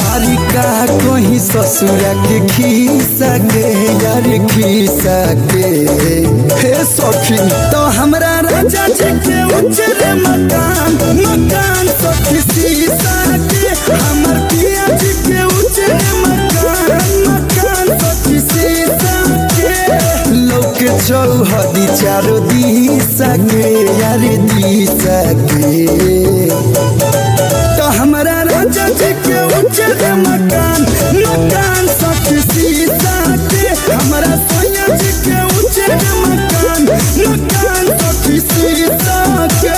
अरे का कहीं ससुरा के खीसा के यार खीसा के हे सखी तो हमरा राजा जी के उजरे मकान मकान सखी सीसा के हमर पिया जी के उजरे मकान मकान सखी सीसा के लोक चौहदी चारो दिशा के यार दिशा के तो हमरा राजा जी के उजर मकान मकान सब सीसा के हमरा सोया जी के उजर मकान मकान सब सीसा के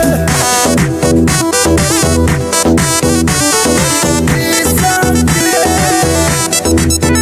सीसा के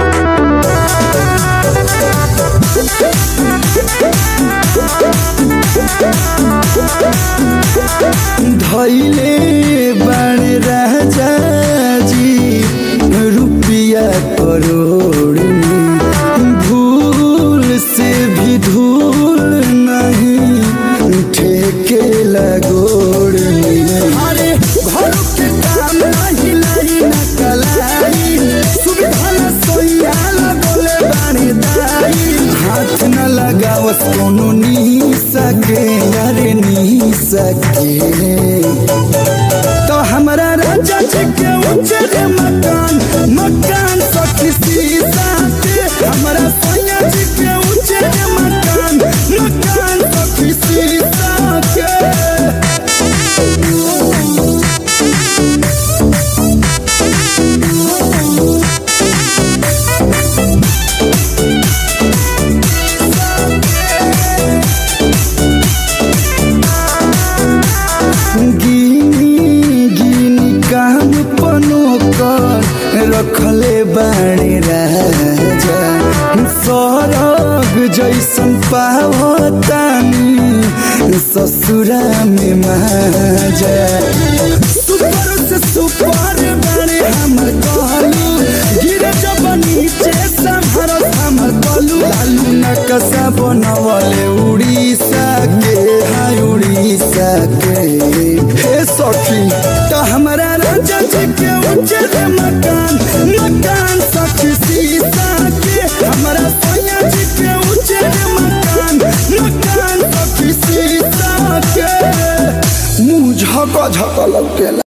धैले बड़ राजा जी रुपया करोड़ में भूल से भी धूल नहीं ठेके लगोड़ में अरे घर के काम नहीं लाई न कलाई सुविधा न सोया लगोले बानी दाई हाथ न लगावस कोनो नी सके यारे नी सके तो हमरा राजा जी के उजर मकान मकान सखी सीसा के हमरा सोया जी के उजर मकान मकान सखी सीसा के गिनी गिनी काम पनो कर रखले बाणे राजा सरग जैसन पावतानी ससुरा में माजा सुपर से सुपर बाणे हमर कहलू गिरे जब नीचे संभर हमर कहलू लालू नकसा बनवले उड़ीसा के हाय उड़ीसा के हे सखी तो हमरा राजा जी के उजर मकान मकान सखी सीसा के हमरा सोया जी के उजर मकान मकान सखी सीसा के मुंह झक झक लौटेला